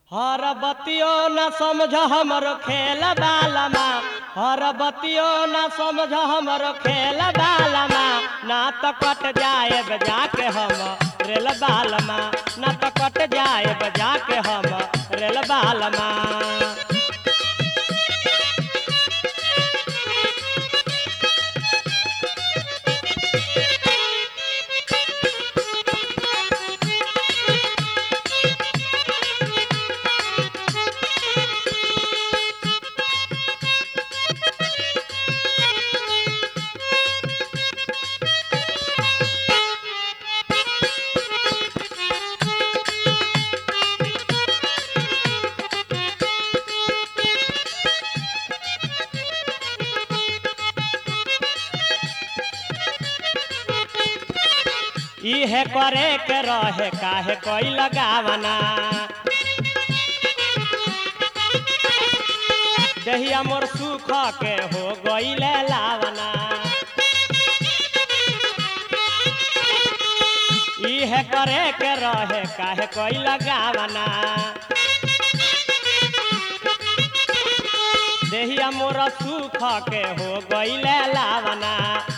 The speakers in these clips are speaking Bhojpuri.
हर बतियो न समझ हमरो खेल बालमा हर बतियो न समझ हमरो खेल बालमा ना तो कट जाए बजा के हम रेल बालमा ना तो कट जाए बजा के हम रेल बालमा इहे करे के रहे काहे कोई लगावना दहिया मोर सुख के हो गईले लावना इहे करे के रहे काहे कोई लगावना देहिया मोर सुख के हो गईले लावना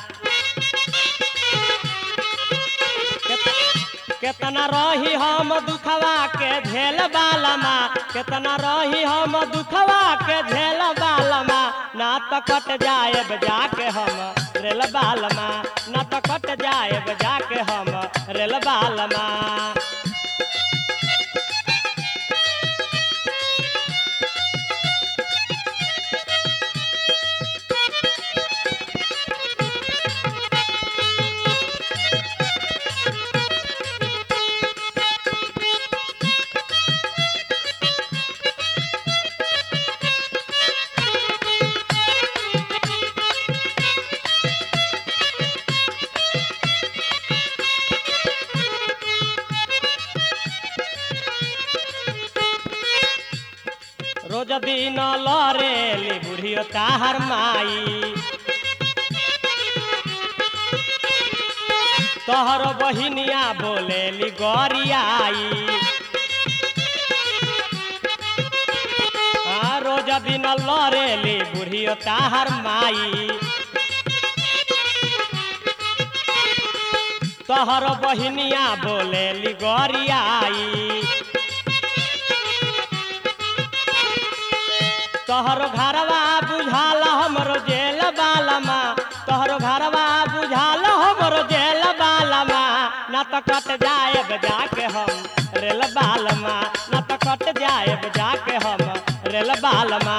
केतना रही हम दुखवा के झेल बालमा केतना रही हम दुखवा के झेल बालमा ना तो कट जाए बजा के हम रेल बालमा ना तो कट जाए बजा के हम रेल बालमा रोज दिन लरेली बुढ़ियो ताहर माई तोहर बहिनिया बोलेली गरियाई आ, रोज दिन लरेली बुढ़ियो ताहर माई तोहर बहिनिया बोलेली गरियाई तोहरो घरवा बुझाल हमरो जेल बालमा तोहरो घरवा बुझाल हमरो जेल बालमा न तो कट जाए बजा के हम रेल बालमा न तो कट जाए बजा के हम रेल बालमा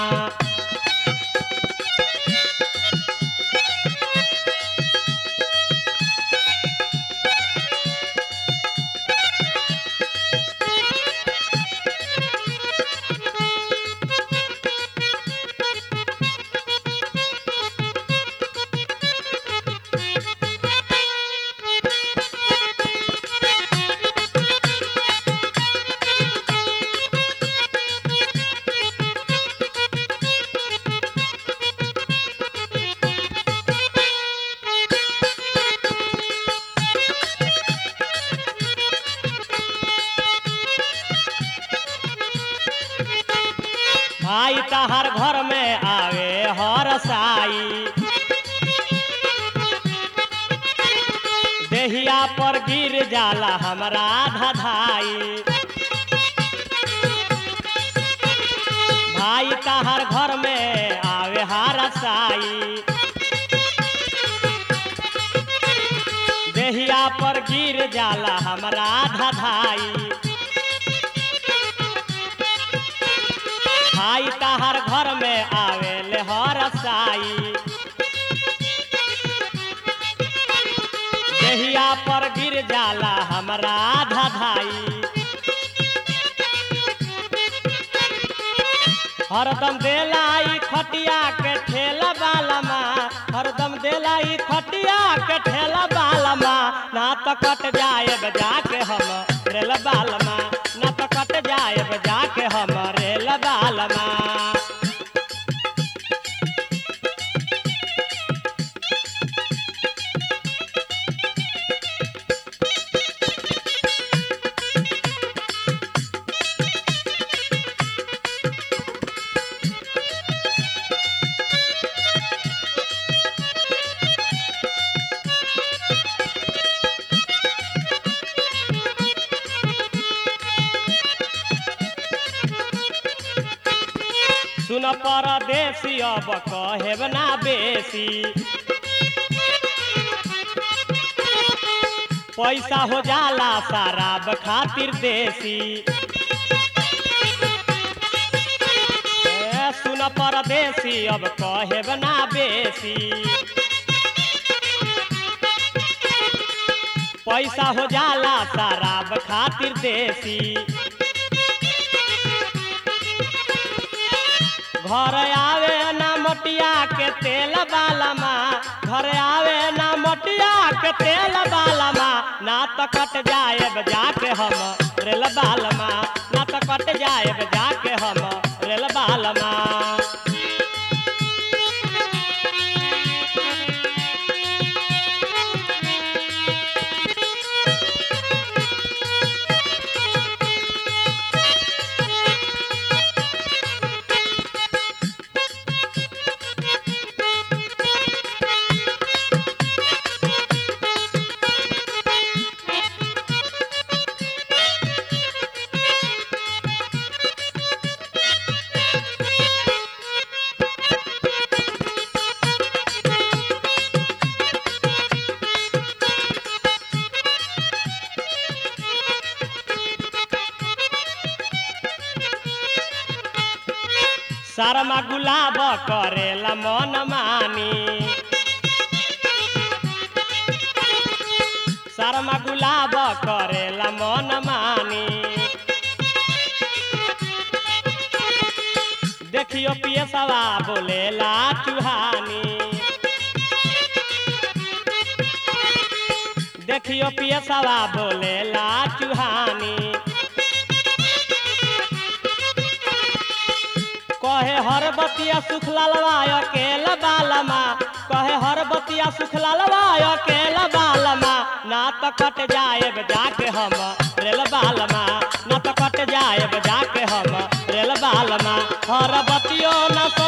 भाई तहार घर में आवे हर साई देहिया पर गिर जाला हमरा धधाई भाई तहार घर में आवे हर साई देहिया पर गिर जाला हमरा धधाई भाई तहार घर में आवेले हर साई देहिया पर गिर जाला हमरा धधाई हरदम देलाई खटिया के ठेला बालमा हरदम देलाई खटिया के ठेला बालमा ना तो कट जाए बजा के हम रेल बालमा ना तो कट जाए बजा के हम रेल बालमा सुन परदेसी अब कहेब ना बेसी पैसा हो जाला शराब खातिर देसी ए, सुन परदेसी अब कहेब ना बेसी पैसा हो जाला शराब खातिर देसी घर आवे ना मटिया के तेल बालमा घर आवे ना मटिया के तेल बालमा ना तो कट जाए जाके हम रेल बालमा ना तो कट जाए जाके हम रेल बालमा शर्मा गुलाब करेला मन मानी शर्मा गुलाब करेला मन मानी देखियो पियसवा बोलेला चुहानी देखियो पियसवा बोलेला चुहानी कहे हर बतिया सुख लालवा अकेला बालमा कहे हर बतिया सुख लालवा अकेला बालमा ना तो कट जाए जाके हम रेल बालमा ना तो कट जाए जाके हम रेल बालमा हर बतियो न